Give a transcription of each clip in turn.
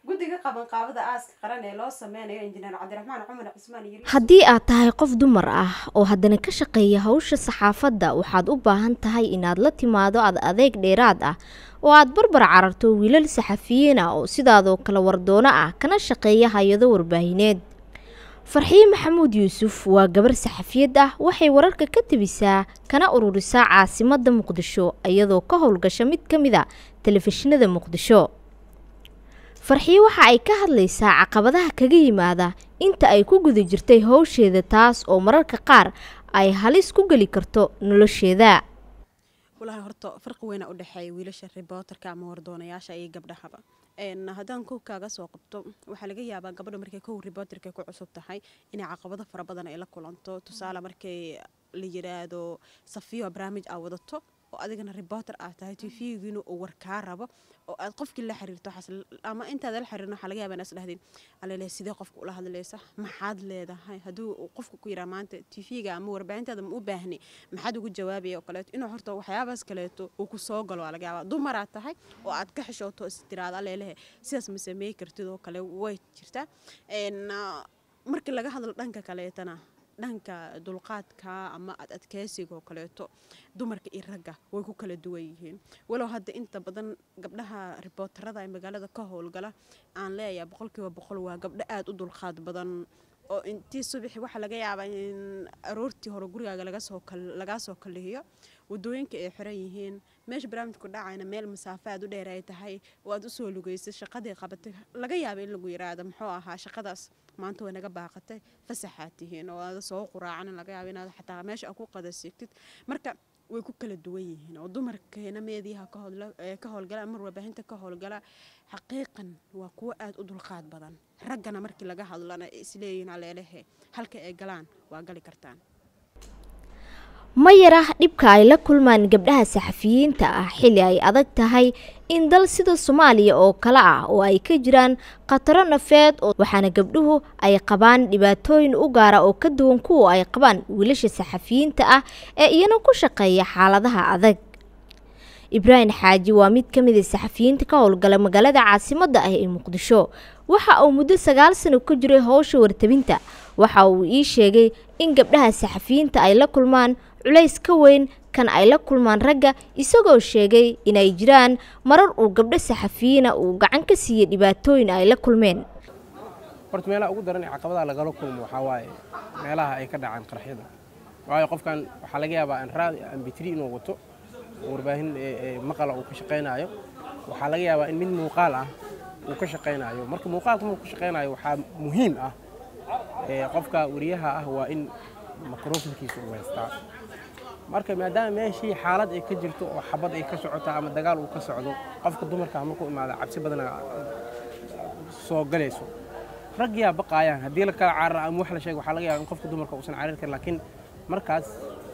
guddiga qabanqaabada aaska qaran ee loo sameynayo injineer cabdiraxmaan cumar cismaan yiri haddii aad tahay qof dumar ah oo haddana ka shaqeeya hawsha saxaafadda waxaad u baahan tahay inaad la timaado ad adeeg dheeraad ah oo aad barbar cararto wiilal saxafiyiin ah oo sidaadoo kale wardoono ah kana shaqeeya hay-ado warbaahineed farxiye maxamuud yuusuf waa gabar saxafiyad ah waxay wararka ka tebisaa kana ururisaa caasimadda muqdisho iyadoo ka howlgasha mid ka mid a telefishinada muqdisho farxiye waxa ay ka hadlaysaa caqabadaha kaga yimaada inta ay ku guda jirtay howsheeda taas oo mararka qaar ay halis ku geli karto nolosheeda walahi horta farqi weyna u dhexeeya wiilasha ribootarka ama wardoonayaasha iyo gabdhahaba haddaan kow kaaga soo qabto waxaa laga yaabaa gabadha markay kow ribootarka ku cusub tahay inay caqabado fara badan ay la kulanto tusaale markay la yiraahdo safiyo barnaamij aa wadato oo adigana ribooter aad tahay tvgiina uu war kaa rabo oo aad qofkii la xiriirto ama intaad la xiriirin waxaa laga yaabaa inaad isdhahdin alele sidee qofka ula hadlaysa maxaad leedahay hadduu qofka ku yiraa maanta tvga ama warbaahintaada ma u baahni maxaad ugu jawaabaya oo kaleeto inuu horta waxyaabaas kaleeto uu ku soo galo waa laga yaabaa dumaraad tahay oo aad ka xishooto is tiraada alelehe sidaas ma sameey kartid oo kale way jirtaa markii laga hadlo dhanka kaleetana dhanka dulqaadka ama ad adkeysiga oo kaleeto dumarka iyo ragga way ku kala duwan yihiin walow hadda inta badan gabdhaha ribootarada ee magaalada ka howlgala aan leeyahay boqolkiiba boqol waa gabdho aada u dulqaad badan oo intii subaxi waxaa laga yaabaa in aroortii hore gurigaaga lagaa soo kalihiyo wadooyinka ay xiran yihiin meesha barnaamijku dhacayna meel masaafo aad u dheer ay tahay oo aad usoo lugeysay shaqadii qabatay laga yaaba in lagu yiraahdo muxuu ahaa shaqadaas maanta way naga baaqatay fasaxaad tihiin oo aada soo quraacan laga yaaba inaad xataa meesha aad ku qadasigtid marka way ku kala duwan yihiin oo dumarkeena meediyaha ka howlgala ama warbaahinta ka howlgala xaqiiqan waa kuwo aada u dulqaad badan raggana markii laga hadlana isleeyihiin aleelehe halka ay galaan waa gali kartaan ma yarah dhibka ay la kulmaan gabdhaha saxafiyiinta ah xilli ay adag tahay in dal sida soomaaliya oo kale ah oo ay ka jiraan khataro nafeed waxaana gabdhuhu ay qabaan dhibaatooyin u gaara oo ka duwan kuwa ay qabaan wiilasha saxafiyiinta ah ee iyana ku shaqeeya xaaladaha adag ibraahim xaaji waa mid ka mid a saxafiyiinta ka howlgala magaalada caasimadda ah ee muqdisho waxa uu muddo sagaal sano ka jiray howsha wartabinta waxa uu ii sheegay in gabdhaha saxafiyiinta ay la kulmaan culays ka weyn kan ay la kulmaan ragga isagoo sheegay inay jiraan marar uu gabdho saxafiyiina uu gacan ka siiyey dhibaatooyin ay la kulmeen horta meelaha ugu daran ee caqabadaha lagala kulmo waxaa waaye meelaha ay ka dhacaan qarxyada waayo qofkan waxaa laga yaabaa anraad ambitri inuu wato warbaahin maqala uu ka shaqaynaayo waxaa laga yaabaa in mid muuqaal ah uu ka shaqaynaayo marka muuqaalka markuu ka shaqaynayo waxaa muhiim ah qofka wariyaha ah waa in microfonkiisa uu haystaa marka maadaama meeshii xaalad ay ka jirto oo xabad ay ka socoto ama dagaal uu ka socdo qofka dumarka markuu imaada cabsi badana soo galayso ragyaa baqaayaan haddii la kala carara ama wax la sheego waxaa laga yaaba in qofka dumarka uusan carir karin laakiin markaas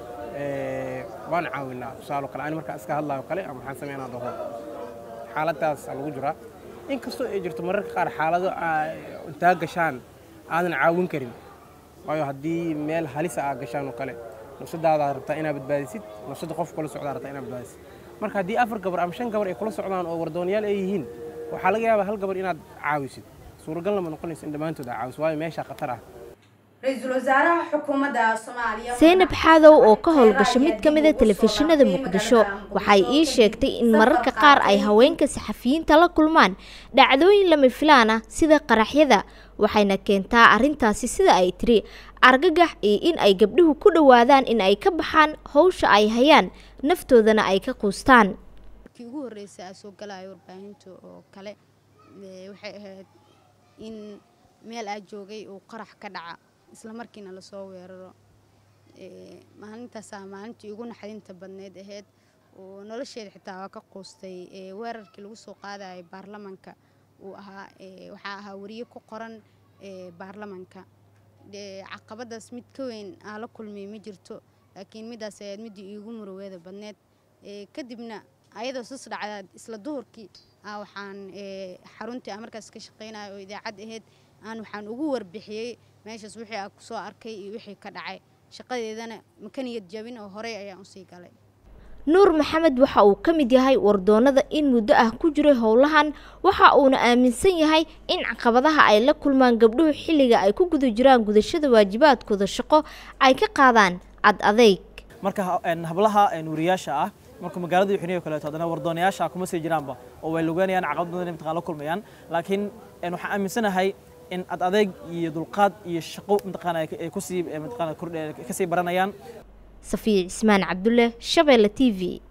waan caawinaa tusaalo kale ani markaa iska hadlaayo kale ama waxaan sameynaa dhaho xaaladdaas lagu jiraa inkastoo ay jirto mararka qaar xaalado intaa gashaan aadan caawin karin waayo haddii meel halisa aa gashaan oo kale nafsadaadaad rabtaa inaad badbaadisid nafsada qof kula socdaa rabtaa inaad badbaadisid marka haddii afar gabar ama shan gabar ay kula socdaan oo wardoonayaal ay yihiin waxaa laga yaabaa hal gabar inaad caawisid suuragal lama noqonayso in dhammaantood aa caawiso waayo meeshaa khatar ah ra-iisul wasaaraha xukuumadda soomaaliya seynab xaadow oo ka howlgasha mid ka mid a telefishinada muqdisho waxay ii sheegtay in mararka qaar ay haweenka saxafiyiinta la kulmaan dhacdooyin lama filaan ah sida qaraxyada waxayna keentaa arrintaasi sida ay tiri argagax iyo in ay gabdhuhu ku dhowaadaan in ay ka baxaan howsha ay hayaan naftoodana ay ka quustaan markii ugu horreysay aa soo galaya warbaahinta oo kale waxay ahayd in meel aa joogay uu qarax ka dhaca isla markiina lasoo weeraro maalintaasaa maalintii ugu naxdinta badneyd ahayd oo nolosheeda xitaa waa ka quustay weerarkii lagu soo qaadayay baarlamanka uu ahaa waxaa ahaa wariye ku qoran baarlamanka caqabadaas mid ka weyn aa la kulmay ma jirto laakiin midaas ayaad midii iigu muruweeda badneed kadibna ayadoo sus dhacda isla duhurkii waxaan xaruntii aan markaas ka shaqaynaya oo idaacad ahayd aan waxaan ugu warbixiyey meeshaas wixii aa kusoo arkay iyo wixii ka dhacay shaqadeedana makaniyad jabin oo horey ayaan usii galay nuur maxamed waxa uu ka mid yahay wardoonada in muddo ah ku jiray howlahan waxa uuna aaminsan yahay in caqabadaha ay la kulmaan gabdhuhu xilliga ay ku guda jiraan gudashada waajibaadkooda shaqo ay ka qaadaan cad adeyg marka hablaha wariyaasha ah marka magaalada xuniyo kaleeto haddana wardoonayaasha kuma sii jiraanba oo way lugeynayaan caqabad badan mataqaan la kulmayaan laakiin waxaan aaminsanahay in ad adeeg iyo dulqaad iyo shaqo mataqaana ay kusii mataqaana kordhe kasii baranayaan safiya cismaan cabdulle shabeelle t v